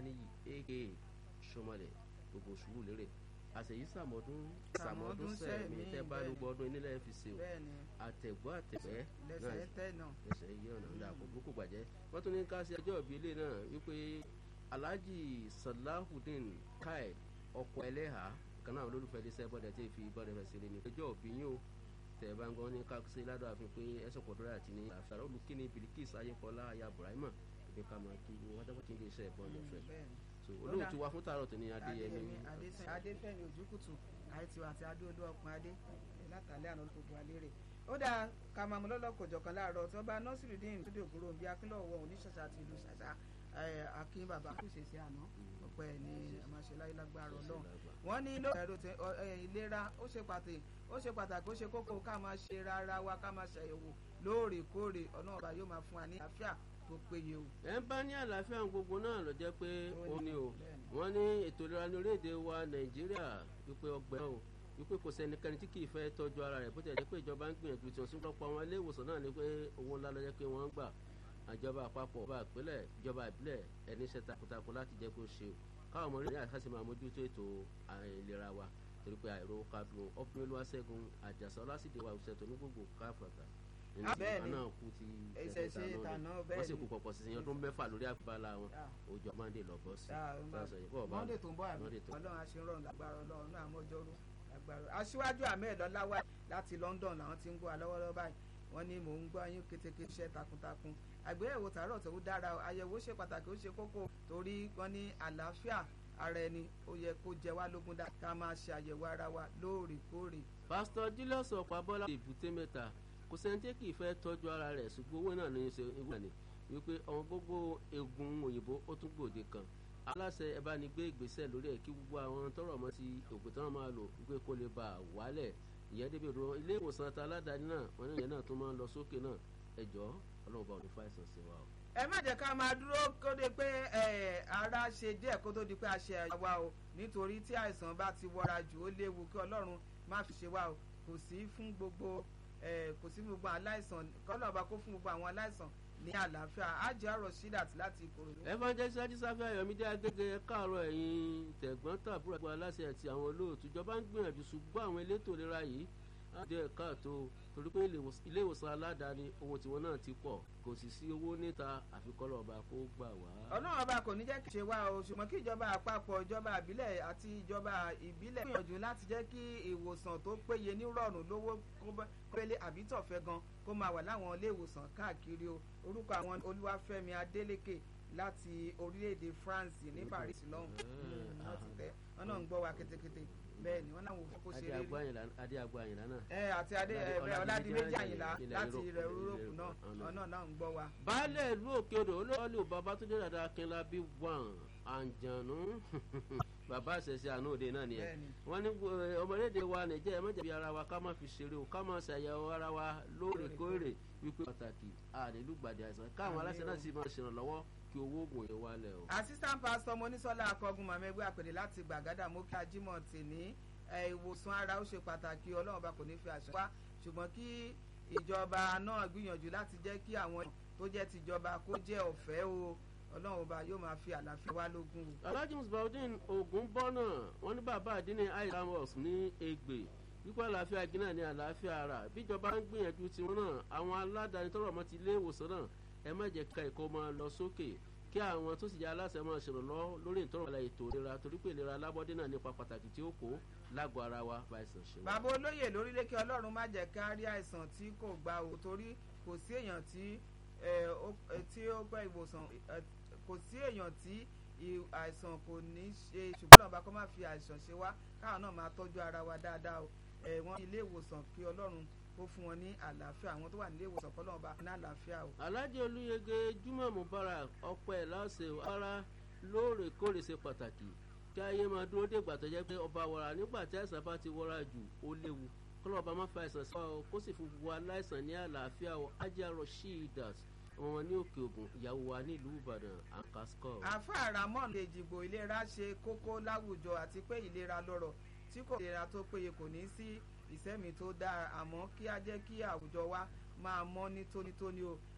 ọláníyì aka sọmọlẹ gbogbo sùúrù lérè àṣeyí sàmọdún sàmọdún sẹẹmí tẹ bá ló gbọdún nílẹ̀ fi ṣe o àtẹ̀gbọ́ àtẹ̀gbẹ́ lẹ́sẹ̀ tẹ̀ náà lẹ́sẹ̀ yí ọ̀nà ńlá kò burúkú gbàjẹ́ wọ́n tún ní ká sí ẹjọ́ ìbí ilé náà wípé alhaji salahudeen kai ọkọ̀ ẹlẹ́hà kan náà olólùfẹ́ dé sẹ́bọ̀dẹ̀ tí fi bọ́dẹ̀ fẹ́ sílé ní ẹjọ́ ìbí yín o tẹ̀ bá ń gbọ́ ní ká sí ládùn àfin pé ẹ̀sọ̀ pọ̀dọ́rẹ́ àti ní àṣàrò olùkíni bilikis ayékọlá aya burahima ìbí ká máa kí wọ́n dábọ̀ kí n lè ṣe ẹ̀bọ̀n ọ̀fẹ́ so olóòtú wa fún tààrọ̀ tó ní adéyẹmí. adéfẹ́mi ojúkùtù àìtíwá àti adóodó ọkùnrin adé látàlẹ́ àná gbogbo alérè ó dáa ká máa mú lọ́lọ́kọ̀jọ̀ kan láàárọ̀ tí wọ́n bá nọ́sìrìdín tó dògbòrò bí akínlọ́wọ́ oníṣàṣà àti ìlú ṣàṣà akin bàbá kò ṣe sí àná ọpẹ́ ní àmàṣeláyé lágbára Ọlọ́run wọ́n ní ló ẹ̀rọ ìlera ó ṣe pàtàkì ó ṣe pàtàkì ó ṣe kókó ká máa ṣe rárá wa ká máa ṣàyẹ̀wò lóòrèkóòrè ọ̀nà ọba yóò máa fún wa ní àlàáfíà tó péye o. ẹ ń bá ní àlàáfíà gbogbo náà ló jẹ́ pé ó ní o wọ́n ní ètò ìlera ní orílẹ̀-èdè wa Nàìjíríà wípé ọgbẹ́ náà o wípé kò sẹ́nikẹ́ni tí kì í fẹ́ tọ́jú ara rẹ̀ bó ti jẹ́ pé ìjọba ń gbìyànjú tí wọ́n sì ń lọ́pọ̀ àwọn ilé ìwòsàn náà ni pé owó ńlá ló jẹ́ pé wọ́n ń gbà àjọba àpapọ̀ ọba ìpínlẹ̀ ìjọba ìbílẹ̀ ẹni iṣẹ́ takuntakun láti jẹ́ kó ṣe káwọn ọmọ orílẹ̀ àti máa mójútó ètò ìlera wa torí pé àìrò kadùn ọkùnrin olúwaṣẹ́gun àjàsá ọlásìdè wa òṣèlú tó ní gbogbo káfàtà nínú ìgbà náà kú ti ẹsẹ̀ náà wọ́n sì kú pọ̀pọ̀ sí i ọdún mẹ́fà lórí àgbàlá wọn òjò mọ́ndé lọ bọ́ sí mọ́ndé tó ń bọ̀ àbí ọlọ́run aṣèrànlọ́ lágbára ọlọ́run náà mọ́jọ́rú lágbára aṣíwájú ahmed ọláwà láti London làwọn ti ń gbọ́ alọ́wọ́lọ́wọ́ báyìí wọ́n ní mò ń gbọ́ yín kétéké iṣẹ́ takuntakun àgbéyẹ̀wò tààrọ̀ tó dára àyẹ̀wò ṣe pàtàkì ó ṣe kókó torí wọ́n ní àlàáfíà ara ẹni ó yẹ kó jẹ wá lógún dá ká máa ṣe àyẹ̀wò ara wa lóòrèkóòrè. pásítọ̀ julius ọ̀pábọ́lá èbúté mẹ́ta kò sẹ́ni tí kì í fẹ́ tọ́jú ara rẹ̀ ṣùgbọ́n owó náà ní í ṣe ìwúrà ni wípé ọmọ gbogbo egun òyìnbó ó tún gbòde kan aláṣẹ ẹ bá ní gbé ìgbésẹ̀ lórí ẹ̀ kí gbogbo àwọn tọrọ ọmọ ti ògùn tí wọ́n máa lò wípé kó lè bá a wálẹ̀ ìyẹn débi ìrora ilé ìwòsàn ta aládàáni náà wọn ní ìyẹn náà tún máa ń lọ sókè náà ẹ jọ ọlọ́run bá òní fàìsàn sí wa o. ẹ má jẹ́ ká máa dúró kó dé pé ara ṣe díẹ̀ kó tó di pé a ṣe àwa o nítorí tí àìsàn bá ti wọra jù ó léwu kí ọlọ́run má fi ṣe wá o kò sí fún gbogbo kò sí gbogbo aláìsàn kọ́lọ́ ọba kó fún gbogbo àwọn aláìsàn ní àlàáfíà ájẹ́ ọ̀rọ̀ sídàt láti ìkòròdú. evangelist ajísáfẹ́ ayọ̀mídé agége káàárọ̀ ẹ̀yìn tẹ̀gbọ́n tàbúrò àgbà aláṣẹ àti àwọn olóòtú ìjọba ń gbìyànjú ṣùgbọ́n àwọn elétò ìlera yìí á jẹ́ káàtó torí pé ilé ìwòsàn aládàáni ohun tiwọn náà ti pọ̀ kò sì sí owó níta àfikọ́lọ̀ ọba kó gbà wá. ọlọ́run ọba kò ní jẹ́ kí ṣe wá o ṣùgbọ́n kí ìjọba àpapọ̀ ìjọba ìbílẹ̀ àti ìjọba ìbílẹ̀ gbìyànjú láti jẹ́ kí ìwòsàn tó péye ní rọ̀rùn lówó kọ́bẹ́lẹ́ àbí tọ̀fẹ́ gan kó máa wà láwọn ilé ìwòsàn káàkiri o orúkọ àwọn olúwàfẹ́mi adélékè láti orílẹ̀-èdè France ní Paris lọ́hùn wọ́n ti tẹ́ wọ́n náà ń gbọ́ wa kétékété bẹ́ẹ̀ ni wọ́n náà wò kó ṣe rí adé agbo àyìnlá náà. ẹ àti adé ẹ ọládìméjì àyìnlá láti ilẹ̀ Yúróòpù náà ọ̀nà náà ń gbọ́ wa. baálé ìlú òkè odò olóòlù babatunde dada akínlá bí wọn àǹjànú bàbá àṣẹṣe àánú òde náà nìyẹn wọn ní ọmọlédè wa nìjẹ́ ẹ má jẹ̀bi ara wa ká má fi ṣeré o ká má ṣàyẹ̀wò ara wa lóòrèkóòrè wípé pàtàkì àdélùgbàdì àìsàn káwọn aláṣẹ náà sì máa ṣèrànlọ́wọ́ kí owó oògùn yẹn wálẹ̀ o. assistant pastor monisola akọgun mọ̀mẹ́gbẹ́ àpèdè láti gbàgádà mú kí ajímọ̀ tì ní ìwòsàn ara ó ṣe pàtàkì ọlọ́run bá kò ní fi àṣà wá ṣùgbọ́n kí ìjọba náà gbìyànjú láti jẹ́ kí àwọn tó jẹ́ tìjọba kó jẹ́ ọ̀fẹ́ o ọlọ́run ọba yóò máa fi àlàáfíà wá lógún. alhaji musbaudin ogun bọ́nà wọn ní bàbá àdínní aisamos ní Ègbè wípé àlàáfíà gínà ní àlàáfíà ara bíjọba ń gbìyànjú tiwọn náà àwọn aládàáni tọrọ mọ́ ti ilé ìwòsàn náà ẹ má jẹ́ ká ẹ̀kọ́ máa lọ sókè kí àwọn tó sì jẹ́ aláṣẹ máa ṣèrànlọ́ lórí ìtọ́rọ̀ àlàyé ètò ìlera torí pé ìlera alábọ́dé náà nípa pàtàkì tí ó kó lágọ̀ọ́ ara wa fàìsàn ṣe. bàbá olóyè lórílẹ̀ kí ọlọ́run má jẹ́ ká rí àìsàn tí kò gba o torí kò sí èèyàn tí tí ó pẹ́ ìwòsàn kò sí èèyàn tí àìsàn kò ní ṣe ṣùgbọ́n ọlọ́run bá kọ́ máa fi àìsàn ṣe wá káwọn náà máa tọ́jú ara wa dáadáa o wọ́n ilé ìwòsàn kí ọlọ́run kó fún wọn ní àlàáfíà àwọn tó wà nílé ìwòsàn kọ́ lọ́wọ́ bá ní àlàáfíà o. alhaji olúyege jimoh mubarak ọpẹ́ láṣẹ ara lóòrèkóòrè ṣe pàtàkì kí ayé máa dúró dègbà tó jẹ́ pé ọba wọra nígbà tí àìsàn bá ti wọra jù ó léwu kọ́lọ́ ọba má fa àìsàn sí wa o kó sì fún gbogbo aláìsàn ní àlàáfíà o ajá rasheedat ọmọ wọn ní òkè ògùn ìyàwó wa nílùú ìbàdàn àkàsíkọ. àfa ramon lè dìbò ìlera ṣe kókó láwùjọ àti pé ìlera lọ́rọ̀ tí kò ìlera tó péye kò ní sí ìsẹ́mi tó dáa àmọ́ kí á jẹ́ kí àwùjọ wa máa mọ́ ní tónítóní o